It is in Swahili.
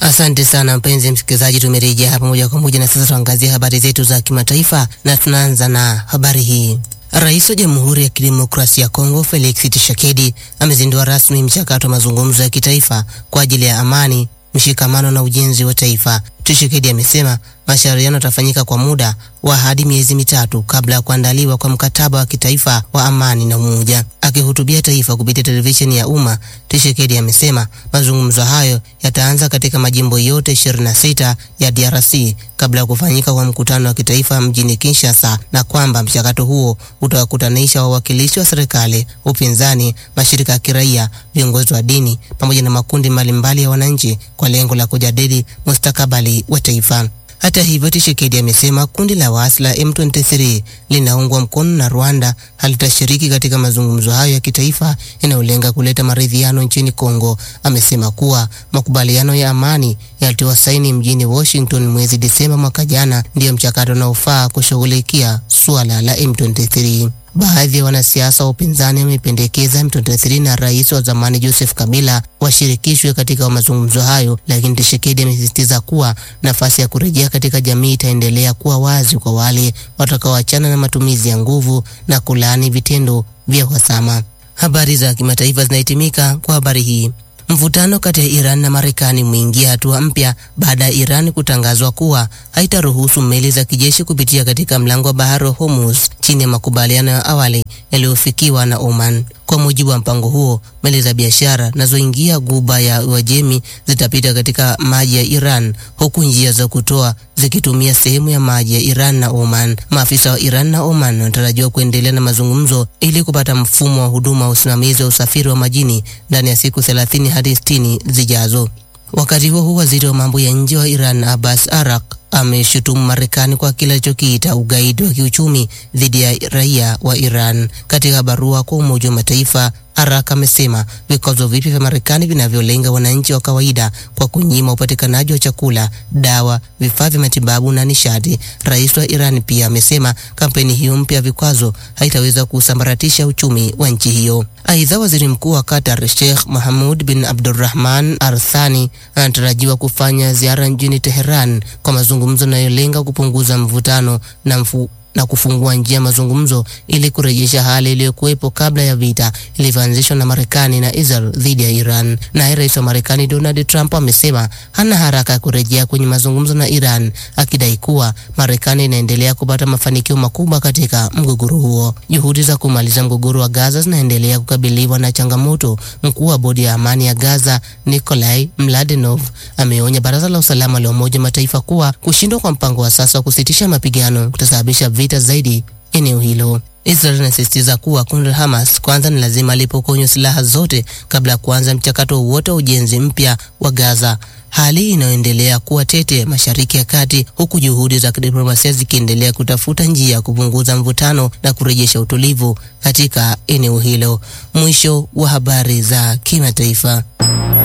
Asante sana mpenzi msikilizaji, tumerejea hapa moja kwa moja na sasa tuangazie habari zetu za kimataifa, na tunaanza na habari hii. Rais wa Jamhuri ya Kidemokrasia ya Kongo Felix Tshisekedi amezindua rasmi mchakato wa mazungumzo ya kitaifa kwa ajili ya amani, mshikamano na ujenzi wa taifa. Tshisekedi amesema mashauriano yatafanyika kwa muda wa hadi miezi mitatu kabla ya kuandaliwa kwa mkataba wa kitaifa wa amani na umoja. Akihutubia taifa kupitia televisheni ya umma, Tshisekedi amesema mazungumzo hayo yataanza katika majimbo yote 26 ya DRC kabla ya kufanyika kwa mkutano wa kitaifa mjini Kinshasa, na kwamba mchakato huo utawakutanisha wawakilishi wa serikali, upinzani, mashirika ya kiraia, viongozi wa dini pamoja na makundi mbalimbali ya wananchi kwa lengo la kujadili mustakabali wa taifa. Hata hivyo, Tshisekedi amesema kundi la waasi la M23 linaungwa mkono na Rwanda halitashiriki katika mazungumzo hayo ya kitaifa yanayolenga kuleta maridhiano nchini Kongo. Amesema kuwa makubaliano ya amani yalitiwa saini mjini Washington mwezi Disemba mwaka jana ndiyo mchakato unaofaa kushughulikia suala la M23. Baadhi ya wanasiasa wa upinzani wamependekeza M23 na rais wa zamani Joseph Kabila washirikishwe katika mazungumzo hayo, lakini Tshisekedi amesisitiza kuwa nafasi ya kurejea katika jamii itaendelea kuwa wazi kwa wale watakaoachana na matumizi ya nguvu na kulaani vitendo vya uhasama. Habari za kimataifa zinahitimika kwa habari hii. Mvutano kati ya Iran na Marekani umeingia hatua mpya baada ya Iran kutangazwa kuwa haitaruhusu meli za kijeshi kupitia katika mlango wa bahari wa Hormuz chini ya makubaliano ya awali yaliyofikiwa na Oman. Kwa mujibu wa mpango huo, meli za biashara zinazoingia Ghuba ya Uajemi zitapita katika maji ya Iran, huku njia za kutoa zikitumia sehemu ya maji ya Iran na Oman. Maafisa wa Iran na Oman wanatarajiwa kuendelea na mazungumzo ili kupata mfumo wa huduma wa usimamizi wa usafiri wa majini ndani ya siku 30 hadi 60 zijazo. Wakati huo huo, waziri wa mambo ya nje wa Iran Abbas Arak ameshutumu Marekani kwa kile alichokiita ugaidi wa kiuchumi dhidi ya raia wa Iran. Katika barua kwa Umoja wa Mataifa, Arak amesema vikwazo vipya vya Marekani vinavyolenga wananchi wa kawaida kwa kunyima upatikanaji wa chakula, dawa, vifaa vya matibabu na nishati. Rais wa Iran pia amesema kampeni hiyo mpya ya vikwazo haitaweza kusambaratisha uchumi wa nchi hiyo. Aidha, waziri mkuu wa Qatar Sheikh Mohammed bin Abdulrahman Al Thani anatarajiwa kufanya ziara nchini Teheran kwa mazungumzo yanayolenga kupunguza mvutano na mfu na kufungua njia mazungumzo ili kurejesha hali iliyokuwepo kabla ya vita ilivyoanzishwa na Marekani na Israel dhidi ya Iran. Naye rais wa Marekani Donald Trump amesema hana haraka ya kurejea kwenye mazungumzo na Iran, akidai kuwa Marekani inaendelea kupata mafanikio makubwa katika mgogoro huo. Juhudi za kumaliza mgogoro wa Gaza zinaendelea kukabiliwa na changamoto. Mkuu wa bodi ya amani ya Gaza Nikolai Mladenov ameonya baraza la usalama la Umoja Mataifa kuwa kushindwa kwa mpango wa sasa wa kusitisha mapigano kutasababisha vita zaidi eneo hilo. Israel inasisitiza kuwa kundi la Hamas kwanza ni lazima lipokonywe silaha zote kabla ya kuanza mchakato wote wa ujenzi mpya wa Gaza, hali inayoendelea kuwa tete Mashariki ya Kati, huku juhudi za kidiplomasia zikiendelea kutafuta njia ya kupunguza mvutano na kurejesha utulivu katika eneo hilo. Mwisho wa habari za kimataifa.